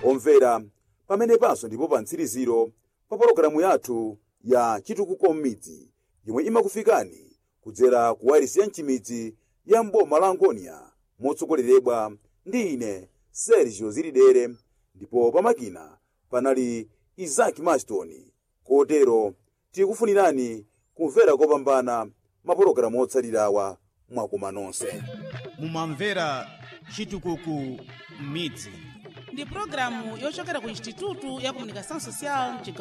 omvera pamenepanso ndipo pa mtsiriziro pa pologalamu yathu ya chitukuko m'midzi yomwe imakufikani kudzera ku wairisi ya mchimidzi ya mboma la angonia motsogoleredwa ndi ine sergio zilidere ndipo pamakina panali izaki maston kotero tikufunirani kumvera kopambana mapologalamu otsalirawa mwakoma nonse mumamvera chitukuko m'midzi ndi pulogalamu yochokera ku institutu ya comunicação social